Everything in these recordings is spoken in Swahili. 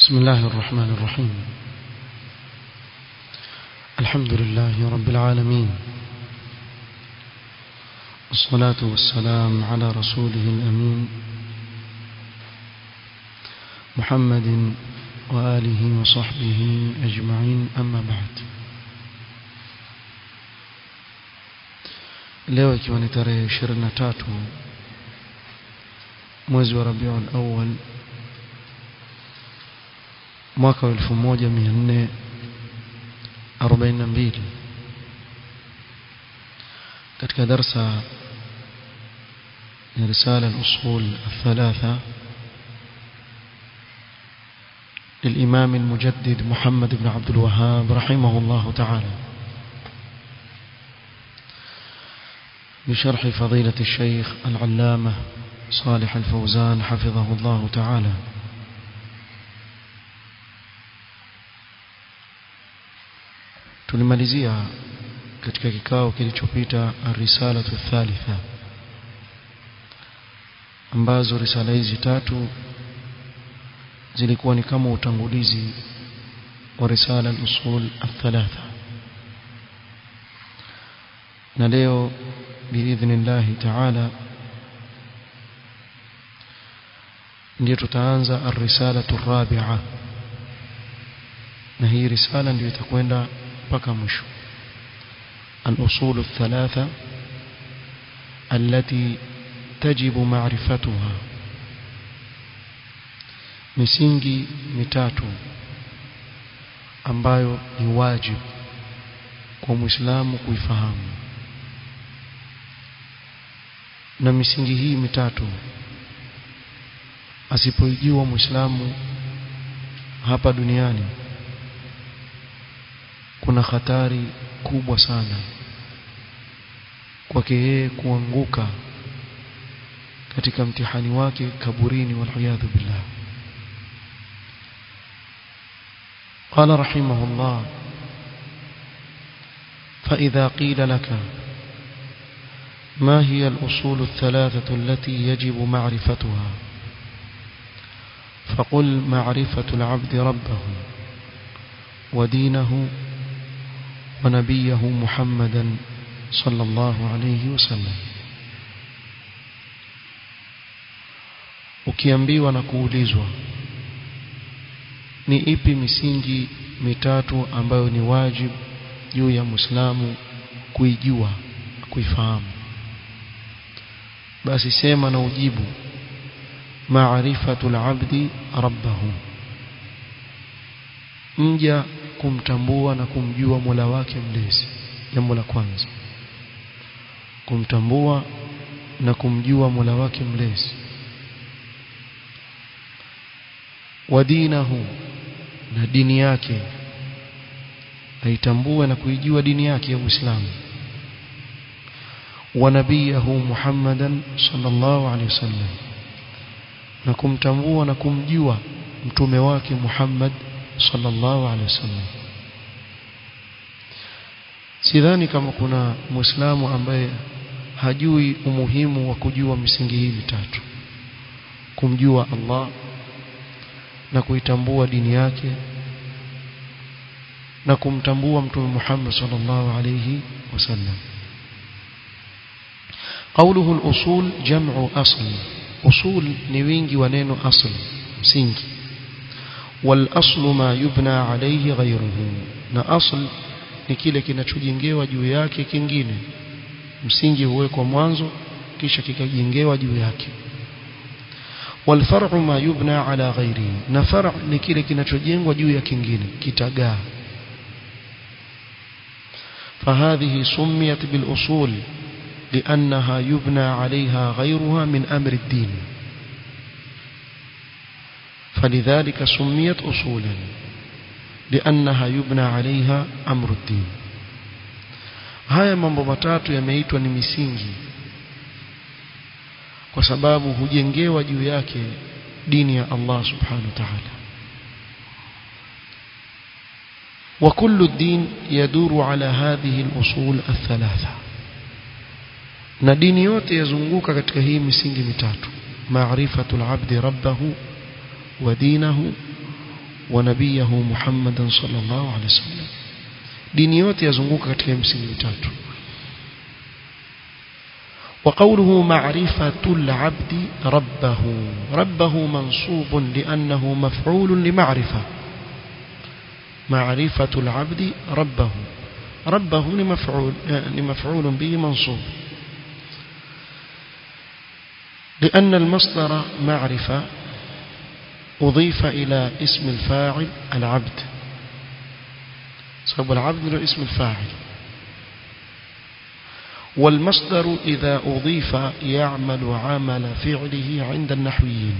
بسم الله الرحمن الرحيم الحمد لله رب العالمين والصلاة والسلام على رسوله الأمين محمد وآله وصحبه أجمعين أما بعد leo ikiwa ni tarehe 23 mwezi wa Rabiul Awwal mwaka wa 1442 katika darsa ya risala al-usul الثلاثه للإمام المجدد محمد بن عبد الوهاب رحمه الله تعالى بشرح فضيلة الشيخ العلامة صالح الفوزان حفظه الله تعالى tulimalizia katika kikao kilichopita risalatu thalitha ambazo risala hizi tatu zilikuwa ni kama utangulizi wa risala al-usul al-thalatha na leo biidhnillah ta'ala ndio tutaanza ar-risalatu ar-rabi'a na hii risala ndio itakwenda mpaka mwisho al-usul al-thalatha التي تجب معرفتها misingi mitatu ambayo ni wajibu kwa Muislamu kuifahamu na misingi hii mitatu asipoijua Muislamu hapa duniani kuna hatari kubwa sana kwake yeye kuanguka katika mtihani wake kaburini waliyadhu billah قال رحمه الله فإذا قيل لك ما هي الأصول الثلاثة التي يجب معرفتها فقل معرفة العبد ربه ودينه ونبيه محمدا صلى الله عليه وسلم ukiambiwa na kuulizwa ni ipi misingi mitatu ambayo ni wajibu juu ya Muislamu kuijua kuifahamu basi sema na ujibu maarifatul abdi rabbahu mja kumtambua na kumjua Mola wake mlezi jambo la kwanza kumtambua na kumjua Mola wake mlezi wa dinahu na dini yake aitambue na kuijua dini yake ya Uislamu wa nabiyahu Muhammadan sallallahu alaihi wasallam na kumtambua na kumjua mtume wake Muhammad sallallahu alaihi wasallam sidhani kama kuna muislamu ambaye hajui umuhimu wa kujua misingi hii mitatu kumjua Allah na kuitambua dini yake na kumtambua mtume Muhammad sallallahu alayhi wasallam قوله الأصول جمع أصل أصول نوينجي ونينو أصل مsingi والأصل ما يبنى عليه غيره na asl ni kile kinachojengewa juu yake kingine msingi huwekwa mwanzo kisha kikajengewa juu yake والفرع ما يبنى على غيره na farع ni kile kinachojengwa juu ya kingine kitagaa فهذه سميت بالأصول لأنها يبنى عليها غيرها من أمر الدين فلذلك سميت أصولا لأنها يبنى عليها أمر الدين haya mambo matatu yameitwa ni misingi kwa sababu hujengewa juu yake dini ya Allah subhanahu wa ta'ala وكل الدين يدور على هذه الأصول الثلاثة na dini yote yazunguka katika hii misingi mitatu maarifatul abdi rabbahu wa dinahu ونبيه محمدا صلى الله عليه وسلم dini yote yazunguka katika msingi mitatu وقوله معرفة العبد ربه ربه منصوب لأنه مفعول لمعرفة معرفة العبد ربه ربه لمفعول, لمفعول به منصوب لأن المصدر معرفة أضيف إلى اسم الفاعل العبد سبب العبد له اسم الفاعل والمصدر إذا أضيف يعمل عمل فعله عند النحويين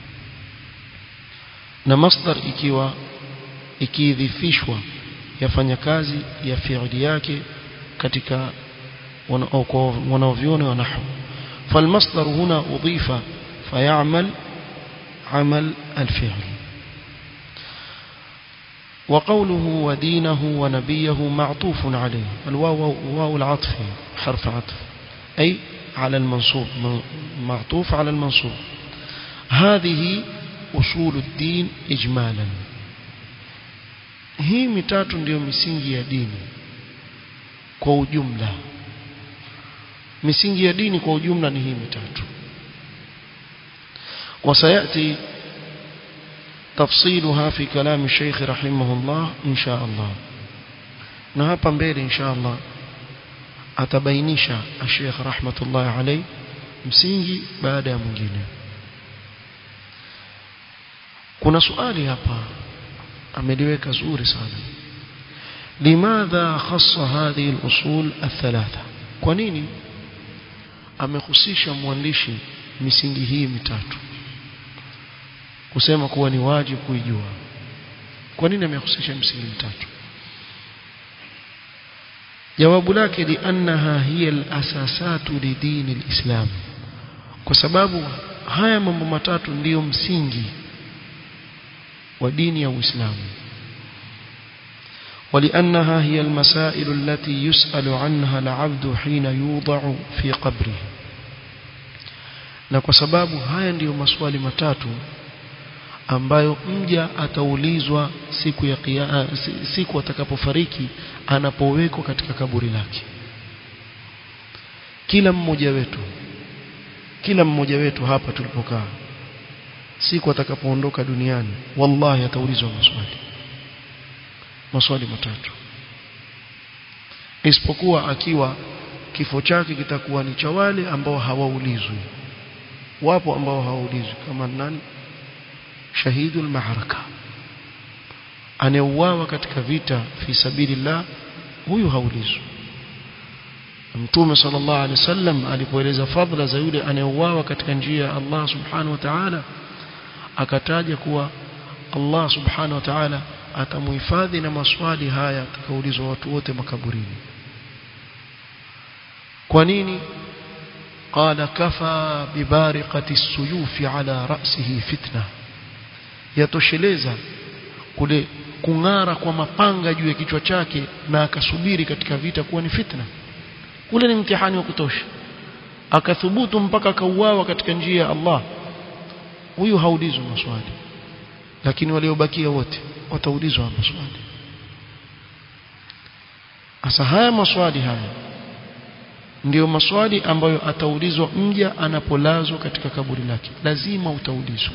na masdar ikiwa ikiidhifishwa yafanya kazi ya fi'li yake katika wanaoviona wa nahwu فالمصدر هنا أضيف فيعمل عمل الفعل وقوله ودينه ونبيه معطوف عليه الواو واو العطف حرف عطف أي على المنصوب معطوف على المنصوب هذه أصول الدين إجمالا hii mitatu ndiyo misingi ya dini kwa ujumla misingi ya dini kwa ujumla ni hii mitatu وسيأتي تفصيلها في كلام الشيخ رحمه الله إن شاء الله نهابا mbele إن شاء الله atabainisha الشيخ رحمة الله عليه msingi baada ya mwingine kuna swali hapa ameliweka zuri sana limadha khassa hadhihi al-usul al-thalatha kwa nini amehusisha mwandishi misingi hii mitatu kusema kuwa ni wajibu kuijua kwa nini amehusisha misingi mitatu jawabu lake liannaha hiya al-asasatu lidini al-islam kwa sababu haya mambo matatu ndiyo msingi wa dini ya Uislamu ولأنها هي المسائل التي يسأل عنها العبد حين يوضع في قبره na kwa sababu haya ndiyo maswali matatu ambayo mja ataulizwa siku ya kia, siku atakapofariki anapowekwa katika kaburi lake kila mmoja wetu kila mmoja wetu hapa tulipokaa siku atakapoondoka duniani wallahi ataulizwa maswali maswali matatu isipokuwa akiwa kifo chake kitakuwa ni cha wale ambao hawaulizwi wapo ambao hawaulizwi kama nani shahidul maharaka aneuawa katika vita fi sabilillah huyu haulizwi Mtume sallallahu alaihi wasallam alipoeleza fadhila za yule anayeuawa katika njia ya Allah subhanahu wa ta'ala akataja kuwa Allah subhanahu wa ta'ala atamuhifadhi na maswali haya atakaulizwa watu wote makaburini kwa nini قال كفى ببارقة السيوف على رأسه فتنة yatosheleza kule kung'ara kwa mapanga juu ya kichwa chake na akasubiri katika vita kuwa ni fitna ule ni mtihani wa kutosha akathubutu mpaka akauawa katika njia ya Allah huyu haulizwi maswali lakini waliobakia wote wataulizwa maswali asa haya maswali haya ndiyo maswali ambayo ataulizwa mja anapolazwa katika kaburi lake lazima utaulizwa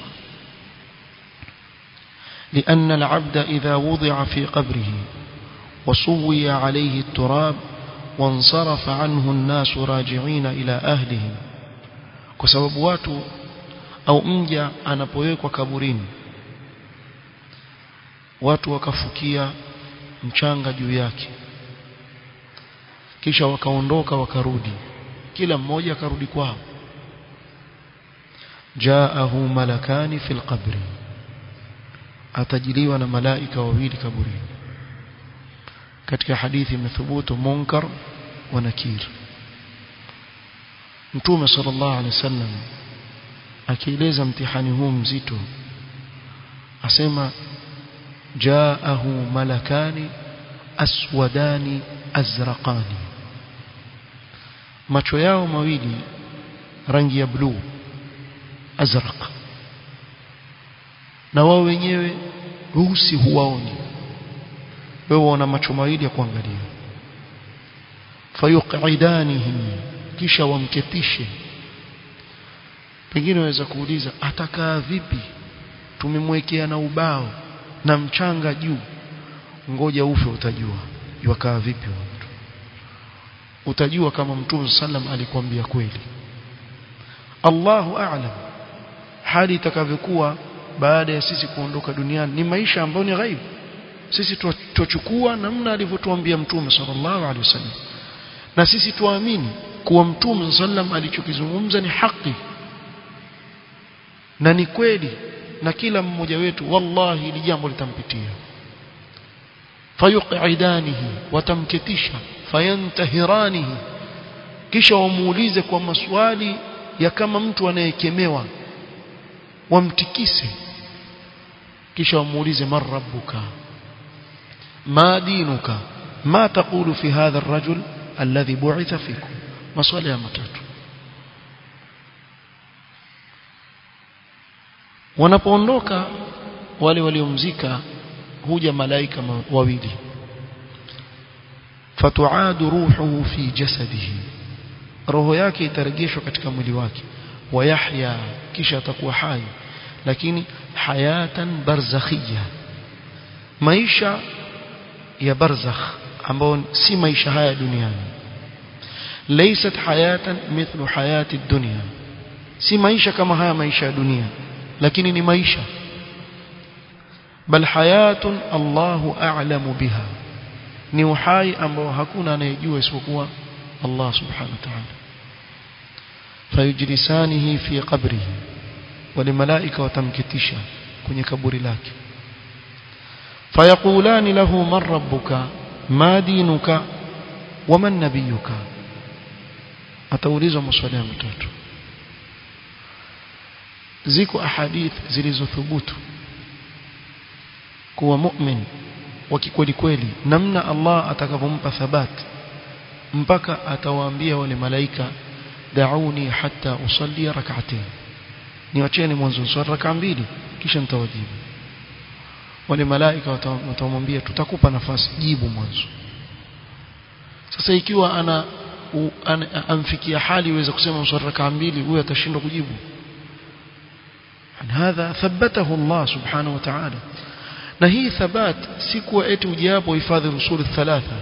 لأن العبد إذا وضع في قبره وسوي عليه التراب وانصرف عنه الناس راجعين إلى أهلهم كسبب watu au mja anapowekwa kaburini watu wakafukia mchanga juu yake kisha wakaondoka wakarudi kila mmoja akarudi kwao jaahu malakani fil qabri atajiliwa na malaika wawili kaburini katika hadithi imethubutu munkar wa nakir mtume sallallahu alaihi wasallam akieleza mtihani huu mzito asema jaahu malakani aswadani azraqani macho yao mawili rangi ya bluu azraq na wao wenyewe weusi huwaoni wewe una macho mawili ya kuangalia fayuqidanihi kisha wamketishe pengine waweza kuuliza atakaa vipi tumemwekea na ubao na mchanga juu ngoja ufe utajua yakaa vipi mtu utajua kama mtume sallam alikwambia kweli Allahu a'lam hali itakavyokuwa baada ya sisi kuondoka duniani ni maisha ambayo ni ghaibu sisi tuchukua namna alivyotuambia mtume sallallahu alaihi wasallam na sisi tuamini kuwa mtume sallam alichokizungumza ni haki na ni kweli na kila mmoja wetu wallahi ili jambo litampitia fayuqidanihi watamketisha fayantahiranihi kisha wamuulize kwa maswali ya kama mtu anayekemewa wamtikise kisha wamuulize man rabbuka ma dinuka ma taqulu fi hadha ar-rajul alladhi bu'itha fikum maswali ya matatu wanapoondoka wale waliomzika huja malaika wawili fatuadu ruhuhu fi jasadihi roho yake itarejeshwa katika mwili wake wayahya kisha atakuwa hai lakini hayatan barzakhia maisha ya barzakh ambao si maisha haya duniani laysat hayatan mithlu hayati dunya si maisha kama haya maisha ya dunia lakini ni maisha bal hayatun Allahu a'lamu biha ni uhai ambao hakuna anayejua isipokuwa Allah subhanahu wa ta'ala fayujlisanihi fi qabrihi wale malaika watamkitisha kwenye kaburi lake fayaqulani lahu man rabbuka ma dinuka waman nabiyuka ataulizwa maswali matatu ziko ahadith zilizothubutu kuwa mu'min wa kikweli kweli namna Allah atakavyompa thabat mpaka atawaambia wale malaika da'uni hatta usalli rak'atayn niwacheni mwanzo swala rak'a mbili kisha nitawajibu wale malaika watamwambia tutakupa nafasi jibu mwanzo sasa ikiwa ana, u, ana amfikia hali iweza kusema swala rak'a mbili huyo atashindwa kujibu هذا ثبته الله سبحانه وتعالى na hii thabat si kuwa eti ujapo hifadhi usuli thalatha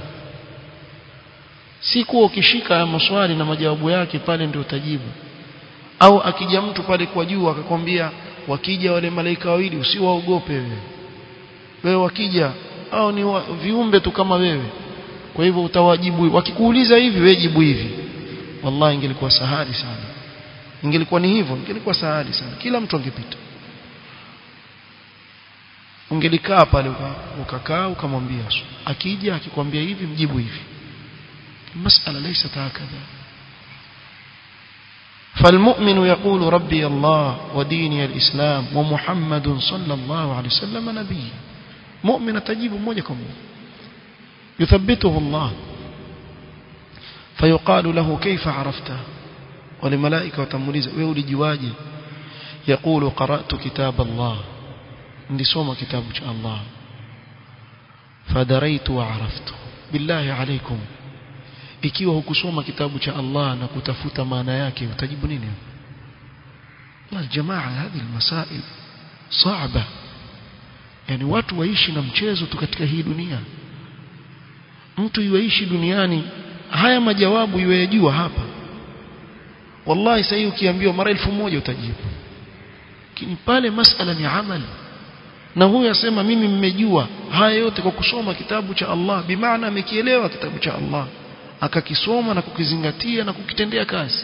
si kuwa ukishika ya maswali na majawabu yake pale ndio utajibu au akija mtu pale kwa juu akakwambia wakija wale malaika wawili usiwaogope wewe wewe wakija au ni wa, viumbe tu kama wewe kwa hivyo utawajibu wakikuuliza hivi wewe jibu hivi wallahi ingelikuwa sahali sana ingelikuwa ni hivyo ingelikuwa sahali sana kila mtu angepita ungelikaa pale ukakaa ukamwambia akija akikwambia hivi mjibu hivi masala laysa hakadha فالمؤمن يقول ربي الله وديني الإسلام ومحمد صلى الله عليه وسلم نبي مؤمن تجيب موجكم يثبته الله فيقال له كيف عرفته ولملائكة وتموليز ويولي جواجي يقول قرأت كتاب الله ndisoma kitabu cha Allah fadaraitu wa araftu billahi alaikum ikiwa hukusoma kitabu cha Allah na kutafuta maana yake utajibu nini ya jamaa hizi masail صعبه yani watu waishi na mchezo tu katika hii dunia mtu yuishi duniani haya majawabu yuyajua hapa wallahi sasa ukiambiwa mara elfu moja utajibu lakini pale masala ni amali na huyu asema mimi mmejua haya yote kwa kusoma kitabu cha Allah bimaana amekielewa kitabu cha Allah akakisoma na kukizingatia na kukitendea kazi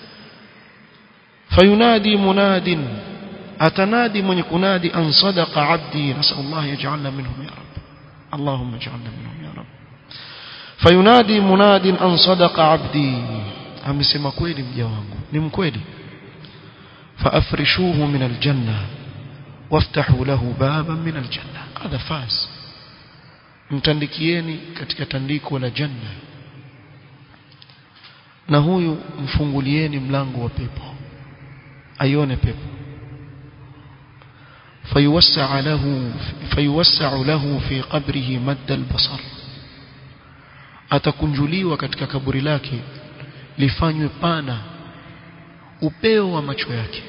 fayunadi munadin atanadi mwenye kunadi an sadaqa abdi nasallallahu yaj'alna minhum ya rab allahumma ij'alna minhum ya rab fayunadi munadin an sadaqa abdi amesema kweli mja wangu ni mkweli faafrishuhu min aljanna waftahu lahu baban min aljanna hadha faz mtandikieni katika tandiko la janna na huyu mfungulieni mlango wa pepo aione pepo فيوسع له فيوسع له في قبره مد البصر atakunjuliwa katika kaburi lake lifanywe pana upeo wa macho yake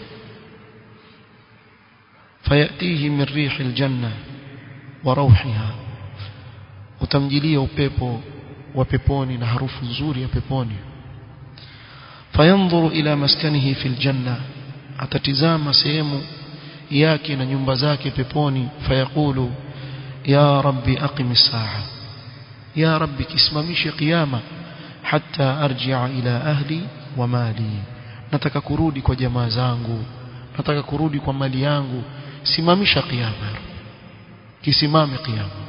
fayatihi min rihi aljanna wa rawhiha utamjilia upepo wa peponi na harufu nzuri ya peponi fayanzuru ila maskanihi fil janna atatizama sehemu yake na nyumba zake peponi fayaqulu ya rabbi aqimis saa ya rabbi kisimamishe kiyama hatta arji'a ila ahli wa mali nataka kurudi kwa jamaa zangu nataka kurudi kwa mali yangu simamisha kiyama kisimame kiyama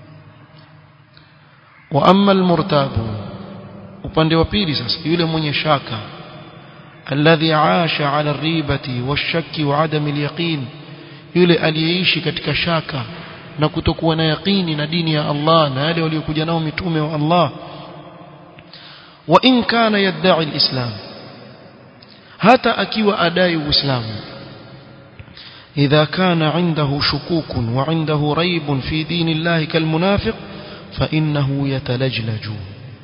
wa amma almurtabu upande wa pili sasa yule mwenye shaka alladhi aasha ala ribati washaki wa adam alyaqin yule aliyeishi katika shaka na kutokuwa na yaqini na dini ya Allah na yale waliokuja nao mitume wa Allah wa in kana yad'i alislam hata akiwa adai uislamu idha kana indahu shukukun wa indahu raibun fi dini Allah kalmunafiq fa innahu yatalajlaju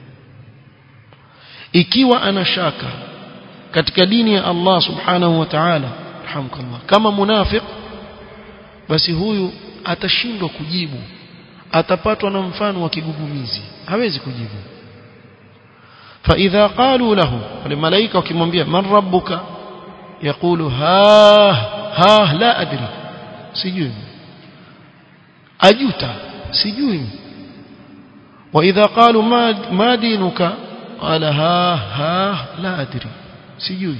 ikiwa ana shaka katika dini ya Allah subhanahu wa ta'ala alhamdulillah kama munafiq basi huyu atashindwa kujibu atapatwa na mfano wa kigugumizi hawezi kujibu فاذا قالوا له الملائكه wakimwambia man rabbuka yaqulu ha ha la adri sijui ajuta sijui واذا قالوا ما ما دينك قال ها ها لا ادري sijui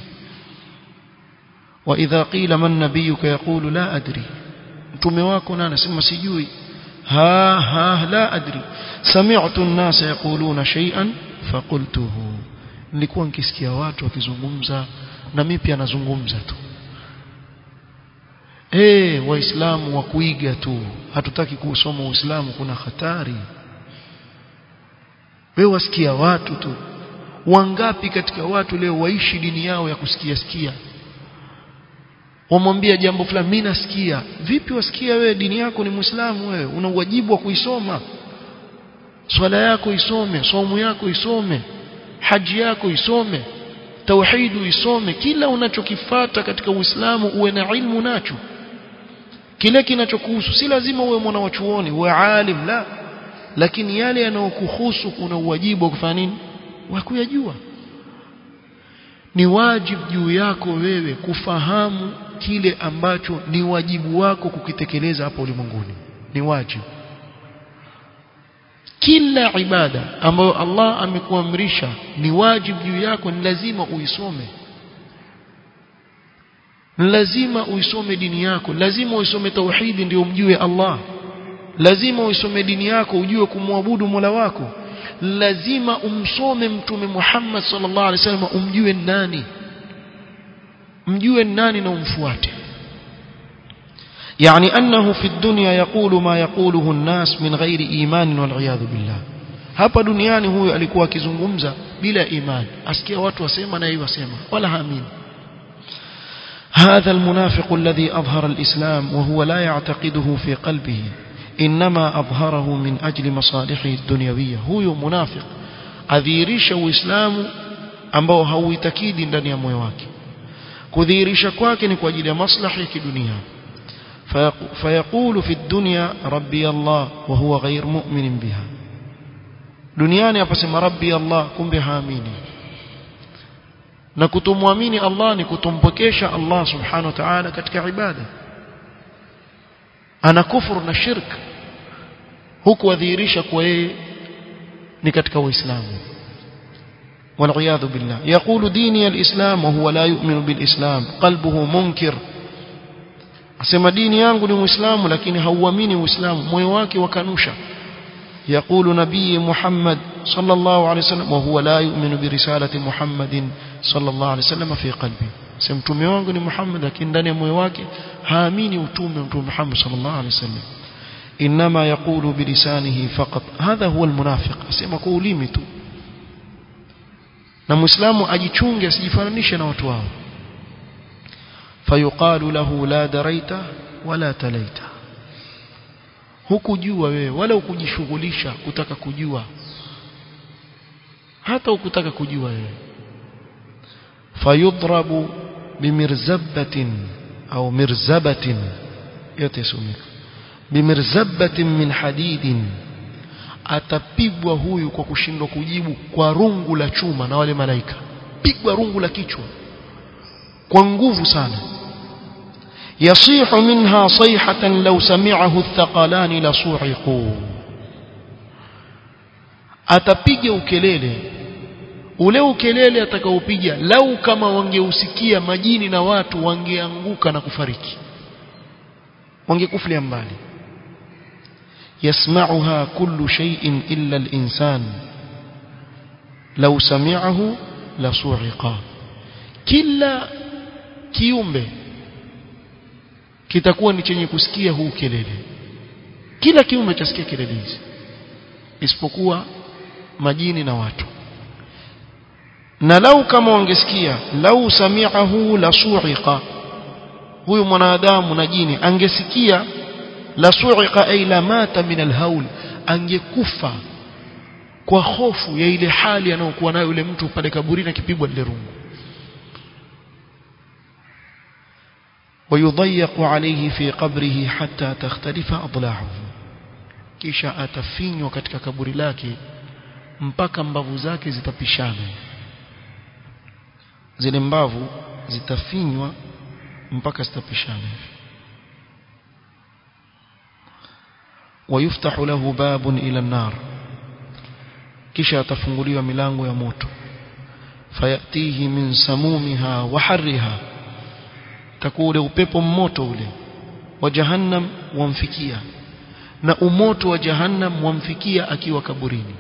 واذا قيل من نبيك يقول لا ادري mtume wako na anasema sijui ha ha la adri sami'tu an-nas yaquluna shay'an faqultuhu nilikuwa nikisikia watu wakizungumza na mimi pia nazungumza tu eh waislamu wa kuiga tu hatutaki kusoma uislamu kuna hatari wewe wasikia watu tu wangapi katika watu leo waishi dini yao ya kusikia sikia wamwambia jambo fulani mimi nasikia vipi wasikia wewe dini yako ni muislamu wewe una wajibu wa kuisoma swala yako isome somo yako isome haji yako isome tauhidu isome kila unachokifata katika uislamu uwe na ilmu nacho kile kinachokuhusu si lazima uwe mwana wa chuoni uwe alim la lakini yale yanayokuhusu kuna uwajibu wa kufanya nini wa kuyajua ni wajibu juu yako wewe kufahamu kile ambacho ni wajibu wako kukitekeleza hapa ulimwenguni ni wajibu kila ibada ambayo Allah amekuamrisha ni wajibu juu yako ni lazima uisome ni lazima uisome dini yako lazima uisome tauhidi ndio umjue Allah lazima uisome dini yako ujue kumwabudu Mola wako lazima umsome mtume Muhammad sallallahu alaihi wasallam umjue nani mjue nani na umfuate يعني أنه في الدنيا يقول ما يقوله الناس من غير إيمان والعياذ بالله hapa duniani huyo alikuwa akizungumza bila imani asikia watu wasema na yeye wasema wala haamini هذا المنافق الذي أظهر الإسلام وهو لا يعتقده في قلبه إنما أظهره من أجل مصالحه الدنيوية هو منافق أذيرش وإسلام ambao hauitakidi ndani ya moyo wake kudhihirisha kwake ni kwa ajili ya maslahi ya kidunia فيقول في الدنيا ربي الله وهو غير مؤمن بها duniani aposema rabbi Allah kumbe haamini na kutomwamini Allah ni kutompokesha Allah subhanahu wa ta'ala katika ibada ana kufuru na shirk huku adhihirisha kwa yeye ni katika uislamu والعياذ بالله يقول ديني الإسلام وهو لا يؤمن بالإسلام قلبه منكر asema dini yangu ni muislamu lakini hauamini uislamu moyo wake wakanusha يقول نبي محمد صلى الله عليه وسلم وهو لا يؤمن برسالة محمد صلى الله عليه وسلم في قلبه سمتمي wangu ni Muhammad lakini ndani ya moyo wake haamini utume mtume Muhammad صلى الله عليه وسلم انما يقول بلسانه فقط هذا هو المنافق asema kwa ulimi tu na muislamu ajichunge asijifananishe na watu wao فيقال له لا دريت wala talaita hukujua wewe wala ukujishughulisha kutaka kujua hata ukutaka kujua wewe fayudrabu bimirzabatin au mirzabatin yote sumika bimirzabatin min hadidin atapigwa huyu kwa kushindwa kujibu kwa rungu la chuma na wale malaika pigwa rungu la kichwa kwa nguvu sana يصيح منها صيحة لو سمعه الثقلان لصعقوا atapiga ukelele ule ukelele atakaopiga lau kama wangeusikia majini na watu wangeanguka na kufariki wangekufulia mbali yasma'uha kullu shay'in illa al-insan law sami'ahu la su'iqa kila kiumbe kitakuwa ni chenye kusikia huu kelele kila kiumbe chasikia kelele hizi isipokuwa majini na watu na lau kama wangesikia lau sami'ahu la su'iqa huyu mwanadamu na jini angesikia la su'iqa ay la mata min alhaul angekufa kwa hofu ya ile hali anayokuwa nayo yule mtu pale kaburini akipigwa lile rungu ويضيق عليه في قبره حتى تختلف أضلاعه kisha atafinywa katika kaburi lake mpaka mbavu zake zitapishana zile mbavu zitafinywa mpaka zitapishana ويفتح له باب إلى النار kisha atafunguliwa milango ya moto fayatihi min samumiha wa harriha takuwa ule upepo mmoto ule wa jahannam wamfikia na umoto wa jahannam wamfikia akiwa kaburini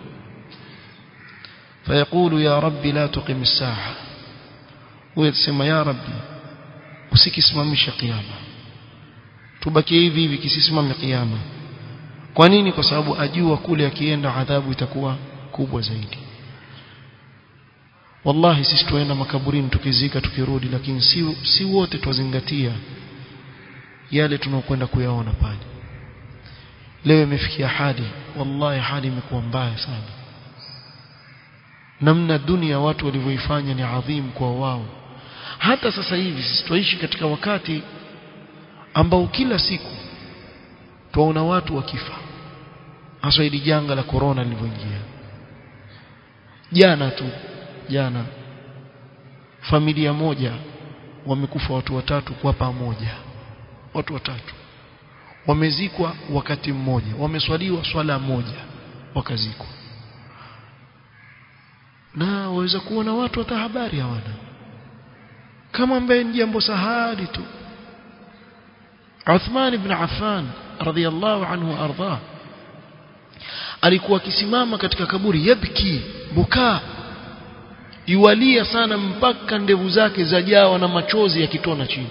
fayaqulu ya rabbi la tuqim as-saa huyo atasema ya rabbi usikisimamisha kiyama tubakie hivi hivi kisisimame kiyama kwa nini kwa sababu ajua kule akienda adhabu itakuwa kubwa zaidi wallahi sisi tuenda makaburini tukizika tukirudi lakini si, si wote twazingatia yale tunaokwenda kuyaona pale leo imefikia hali wallahi hali imekuwa mbaya sana namna dunia watu walivyoifanya ni adhim kwa wao hata sasa hivi sisi twaishi katika wakati ambao kila siku twaona watu wakifa hasa hili janga la corona lilivyoingia jana tu jana familia moja wamekufa watu watatu kwa pamoja watu watatu wamezikwa wakati mmoja wameswaliwa swala moja wakazikwa na waweza kuona watu hata habari hawana kama ambaye ni jambo sahali tu Uthman ibn Affan radhiyallahu anhu ardhah alikuwa akisimama katika kaburi yabki bukaa yualia sana mpaka ndevu zake zajawa na machozi yakitona chini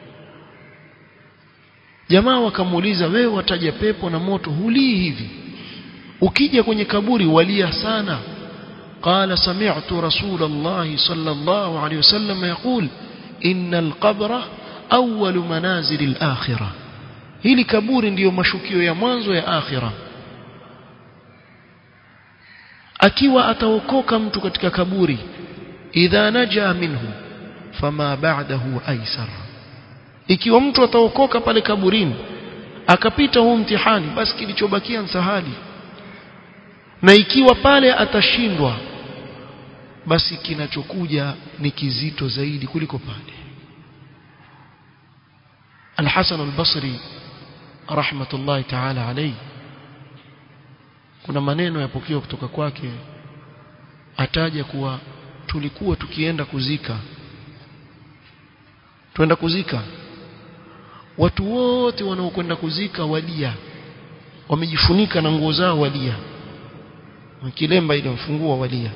jamaa wakamuuliza wewe wataja pepo na moto hulii hivi ukija kwenye kaburi walia sana قال سمعت رسول الله صلى الله عليه وسلم يقول إن القبر أول منازل الآخرة hili kaburi ndiyo mashukio ya mwanzo ya akhira akiwa ataokoka mtu katika kaburi idha naja minhu fama ba'dahu aisar ikiwa mtu ataokoka pale kaburini akapita huu mtihani basi kilichobakia sahali na ikiwa pale atashindwa basi kinachokuja ni kizito zaidi kuliko pale Al-Hasan al-Basri rahmatullahi ta'ala alayhi kuna maneno yapokewa kutoka kwake ataja kuwa tulikuwa tukienda kuzika twenda kuzika watu wote wanaokwenda kuzika walia wamejifunika na nguo zao walia kilemba ile mfungua walia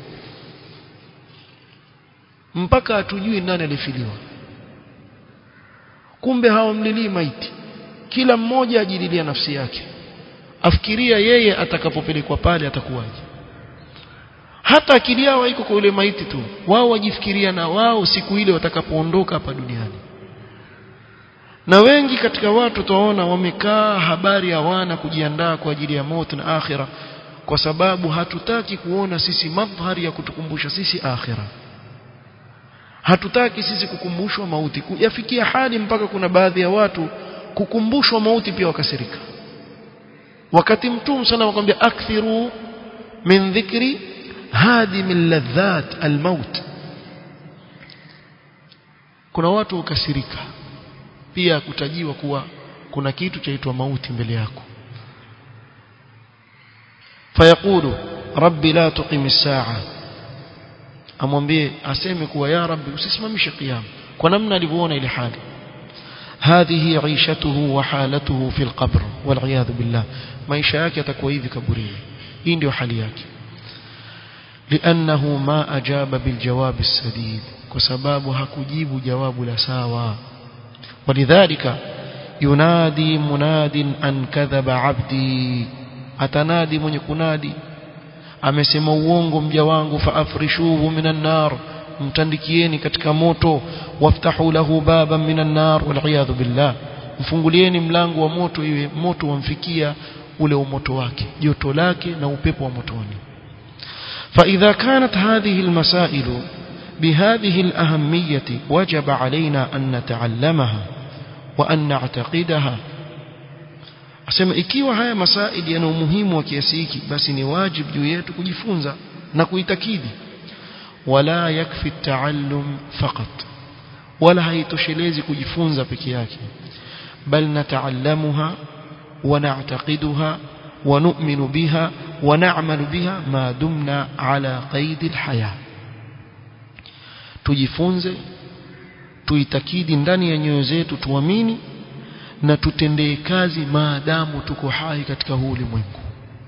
mpaka hatujui nani alifiliwa kumbe hawamlilii maiti kila mmoja ajililia nafsi yake afikiria yeye atakapopelekwa pale atakuwaje hata akili yao haiko kwa yule maiti tu wao wajifikiria na wao siku ile watakapoondoka hapa duniani na wengi katika watu tuwaona wamekaa habari hawana kujiandaa kwa ajili ya mauti na akhira kwa sababu hatutaki kuona sisi madhari ya kutukumbusha sisi akhira hatutaki sisi kukumbushwa mauti yafikia hali mpaka kuna baadhi ya watu kukumbushwa mauti pia wakasirika wakati mtume sana wakwambia akthiru min dhikri hadi min ladhat almaut kuna watu ukasirika pia kutajiwa kuwa kuna kitu chaitwa mauti mbele yako fayaqulu rabbi la tuqim as-sa'a amwambie aseme kuwa ya rabbi usisimamishe qiyam kwa namna alivyoona ile hali هذه عيشته وحالته في القبر والعياذ بالله maisha yake atakuwa hivi kaburini hii ndio hali yake لانه ما اجاب بالجواب السديد kwa sababu hakujibu jawabu la sawa ولذلك ينادي مناد ان كذب عبدي atanadi mwenye kunadi amesema uongo mja wangu faafrishuhu minan nar mtandikieni katika moto waftahu lahu baban minan nar wal billah mfungulieni mlango wa moto iwe moto wamfikia ule umoto wake joto lake na upepo wa motoni فإذا كانت هذه المسائل بهذه الأهمية وجب علينا أن نتعلمها وأن نعتقدها asema ikiwa haya masaili yana umuhimu wa kiasi hiki basi ni wajibu juu yetu kujifunza na kuitakidi wala yakfi taallum faqat wala haitoshelezi kujifunza peke yake bal nataallamuha wa na'taqiduha wa nu'minu biha wa na'malu biha ma dumna ala qaid alhaya tujifunze tuitakidi ndani ya nyoyo zetu tuamini na tutendee kazi maadamu tuko hai katika huu ulimwengu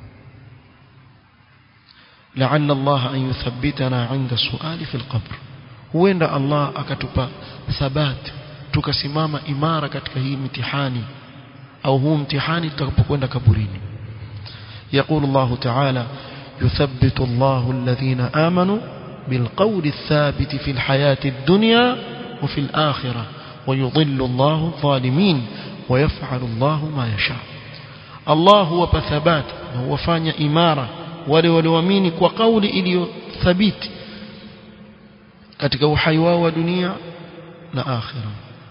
لعل الله أن يثبتنا عند السؤال في القبر huenda Allah akatupa thabat tukasimama imara katika hii mtihani au huu mtihani tutakapokwenda kaburini يقول الله تعالى يثبت الله الذين آمنوا بالقول الثابت في الحياة الدنيا وفي الآخرة ويضل الله الظالمين ويفعل الله ما يشاء الله هو بثبات هو فاني إمارة wale walioamini kwa kauli iliyothabiti katika uhai wao wa dunia na akhira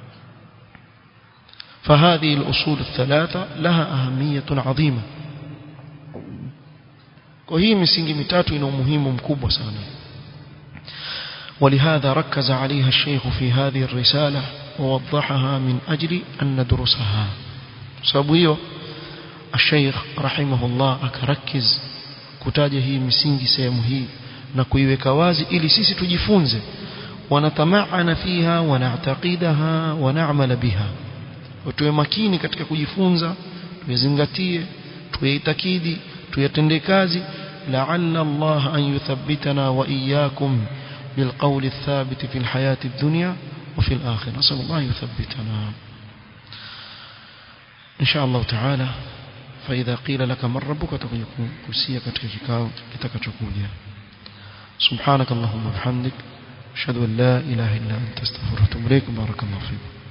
فهذه الأصول الثلاثة لها أهمية عظيمة وهي misingi mitatu ina umuhimu mkubwa sana ولهذا ركز عليها الشيخ في هذه الرسالة ووضحها من أجل أن ندرسها sababu hiyo الشيخ رحمه الله akarkiz kutaja hii misingi sehemu hii na kuiweka wazi ili sisi tujifunze wanatamaana fiha wanataqidaha wanaamala biha tuwe makini katika kujifunza tuyazingatie tuyaitakidi tuyatendee kazi la'alla Allah an yuthabbitana wa iyyakum بالقول الثابت في الحياة الدنيا وفي الآخرة نسأل الله يثبتنا إن شاء الله تعالى فإذا قيل لك من ربك تكون كسية كتككاو كتكتكوجيا سبحانك اللهم وبحمدك أشهد أن لا إله إلا أنت استغفرك وأتوب إليك بارك الله فيكم